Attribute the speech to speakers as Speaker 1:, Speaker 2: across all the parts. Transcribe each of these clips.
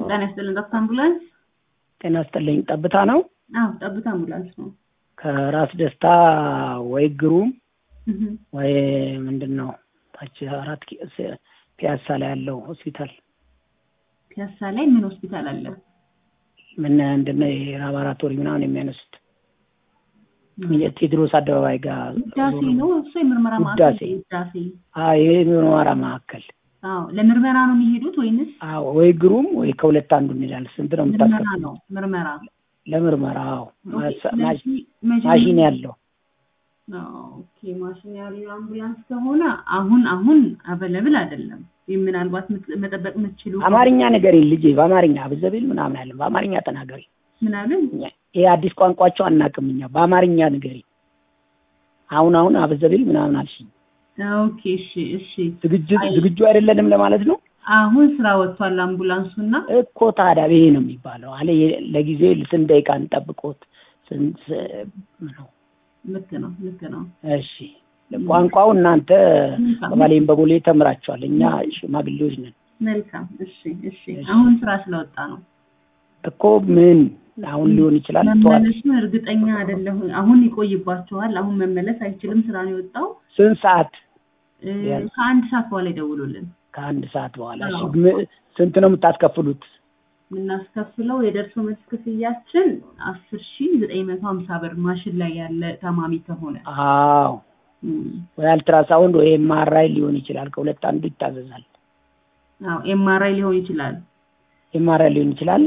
Speaker 1: ጤና ይስጥልን ዶክተር አምቡላንስ።
Speaker 2: ጤና ይስጥልኝ። ጠብታ ነው?
Speaker 1: አዎ ጠብታ አምቡላንስ ነው።
Speaker 2: ከራስ ደስታ ወይ ግሩም
Speaker 1: እህ
Speaker 2: ወይ ምንድን ነው ታች አራት ኪ- ስ- ፒያሳ ላይ ያለው ሆስፒታል
Speaker 1: ፒያሳ ላይ ምን ሆስፒታል አለ?
Speaker 2: ምን ምንድን ነው ይሄ ላቦራቶሪ ምናምን የሚያነሱት ቴዎድሮስ አደባባይ ጋር
Speaker 1: ውዳሴ ነው እሱ የምርመራ ማዕከል
Speaker 2: ውዳሴ።
Speaker 1: ውዳሴ።
Speaker 2: አዎ ይሄ ምርመራ ማዕከል
Speaker 1: አዎ ለምርመራ ነው የሚሄዱት ወይንስ
Speaker 2: አዎ ወይ ግሩም ወይ ከሁለት አንዱ እንሄዳለን። ስንት ነው
Speaker 1: ምርመራ
Speaker 2: የምታስከፍለው?
Speaker 1: ነው ምርመራ።
Speaker 2: ለምርመራ አዎ
Speaker 1: ኦኬ፣
Speaker 2: ማሳ- ማሽ-
Speaker 1: ስለዚህ መጀመሪያ-
Speaker 2: ማሽን ያለው
Speaker 1: ኦኬ ማሽን ያለው አምቡላንስ ከሆነ አሁን አሁን አቬለብል አይደለም። ይህ ምናልባት ምት- መጠበቅ የምትችሉ
Speaker 2: አማርኛ ንገሪኝ ልጄ፣ በአማርኛ አብዘቤል ምናምን አለ። በአማርኛ ተናገሪ።
Speaker 1: ምናምን
Speaker 2: እኛ- ይሄ አዲስ ቋንቋቸው አናውቅም እኛ። በአማርኛ ንገሪ። አሁን አሁን አብዘቤል ምናምን አልሽኝ።
Speaker 1: ኦኬ እሺ እሺ
Speaker 2: ዝግጁ
Speaker 1: አይ-
Speaker 2: ዝግጁ አይደለንም ለማለት ነው
Speaker 1: አሁን ስራ ወጥቷል አምቡላንሱና
Speaker 2: እኮ። ታዲያ ይሄ ነው የሚባለው አለ። የ- ለጊዜ ስንት ደቂቃ እንጠብቆት? ስንት ነው?
Speaker 1: ልክ ነው ልክ ነው
Speaker 2: እሺ ቋንቋው እናንተ
Speaker 1: መልካም
Speaker 2: በባሌም በቦሌ ተምራችኋል። እኛ ሽማግሌዎች ነን
Speaker 1: መልካም እሺ እሺ
Speaker 2: እሺ።
Speaker 1: አሁን ስራ ስለወጣ ነው
Speaker 2: እኮ ምን አሁን ሊሆን ይችላል። ጠዋት
Speaker 1: መመለሱን እርግጠኛ አይደለሁ አሁን ይቆይባቸዋል አሁን መመለስ አይችልም ስራ ነው የወጣው
Speaker 2: ስንት ሰዓት?
Speaker 1: እ፣
Speaker 2: ቢያንስ?
Speaker 1: ከአንድ ሰዓት በኋላ ይደውሉልን
Speaker 2: ከአንድ ሰዓት በኋላ። እሺ
Speaker 1: አዎ።
Speaker 2: ም- ስንት ነው የምታስከፍሉት?
Speaker 1: የምናስከፍለው የደርሶ መልስ ክፍያችን አስር ሺ ዘጠኝ መቶ ሀምሳ ብር ማሽን ላይ ያለ ታማሚ ከሆነ
Speaker 2: አዎ
Speaker 1: እም፣
Speaker 2: ወይ አልትራሳውንድ ወይ ኤምአርአይ ሊሆን ይችላል። ከሁለት አንዱ ይታዘዛል።
Speaker 1: አዎ ኤምአርአይ ሊሆን ይችላል
Speaker 2: ኤምአርአይ ሊሆን ይችላል፣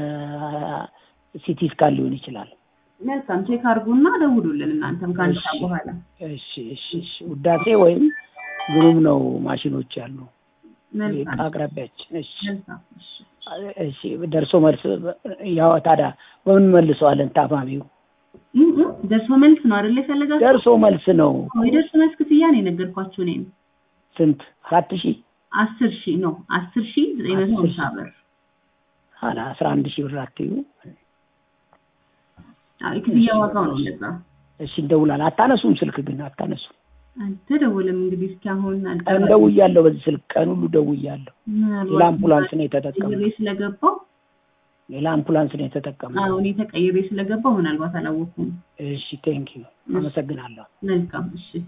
Speaker 2: ሲቲ ስካን ሊሆን ይችላል።
Speaker 1: መልካም ቼክ አድርጉና ደውሉልን እናንተም ከአንድ
Speaker 2: እሺ።
Speaker 1: ሰዓት በኋላ
Speaker 2: እሺ እሺ እሺ። ውዳሴ ወይም ግሩም ነው ማሽኖች ያሉ
Speaker 1: መልካም
Speaker 2: አቅራቢያችን። እሺ
Speaker 1: መልካም እሺ
Speaker 2: እሺ። ደርሶ መልስ ያው ታዲያ በምን መልሰዋለን? ታማሚው
Speaker 1: እም፣ እም፣ ደርሶ መልስ ነው አይደል የፈለጋችሁ
Speaker 2: ደርሶ መልስ ነው።
Speaker 1: የደርሶ መልስ ክፍያ ነው የነገርኳችሁ እኔም
Speaker 2: ስንት? አራት ሺህ
Speaker 1: አስር ሺህ ነው አስር ሺህ ዘጠኝ መቶ
Speaker 2: አስር
Speaker 1: ሀምሳ
Speaker 2: ሺህ።
Speaker 1: ብር
Speaker 2: አላ አስራ አንድ ሺህ ብር አትዩ።
Speaker 1: አዎ የክፍያ ዋጋው ነው እንደዛ
Speaker 2: እሺ እንደውላል። አታነሱም፣ ስልክ ግን አታነሱም።
Speaker 1: አልተደወለም እንግዲህ እስኪ አሁን
Speaker 2: ቀን
Speaker 1: አልተባለም።
Speaker 2: ደውያለሁ፣ በዚህ ስልክ ቀን ሁሉ ደውያለሁ።
Speaker 1: ምናልባት
Speaker 2: ሌላ አምቡላንስ ነው የተጠቀመው።
Speaker 1: ቀይሬ ስለገባው
Speaker 2: ሌላ አምቡላንስ ነው የተጠቀመው።
Speaker 1: አዎ እኔ ተቀይሬ ስለገባው ምናልባት አላወኩም
Speaker 2: እሺ ቴንኪዩ፣ አመሰግናለሁ።
Speaker 1: መልካም እሺ